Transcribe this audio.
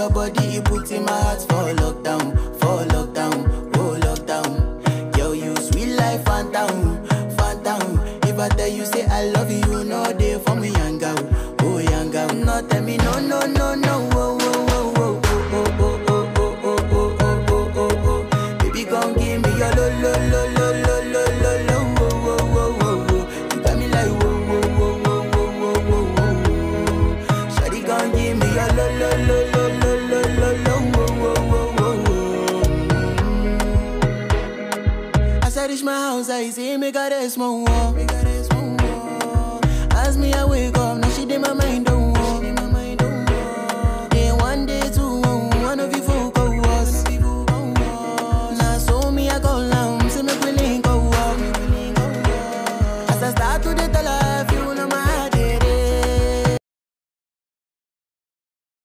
your body, it puts in my heart for lockdown, for lockdown, oh lockdown. Yo, you sweet life, phantom, phantom. If I tell you say I love you, you know they for me young girl, oh young girl. No tell me no, no, no, no, oh, oh, oh, oh, oh, oh, oh, oh, oh, oh, oh, oh, oh, oh. Baby, come give me your lo, lo, lo, lo, lo, lo, lo, lo, oh, oh, oh, oh, oh. You got me like whoa, whoa, whoa, whoa, whoa, whoa, whoa, whoa. Shawty, come give me your lo, lo, lo, lo, lo, lo, lo, lo, oh, oh, oh, oh, oh. As I reach my house, I see me got a small wall.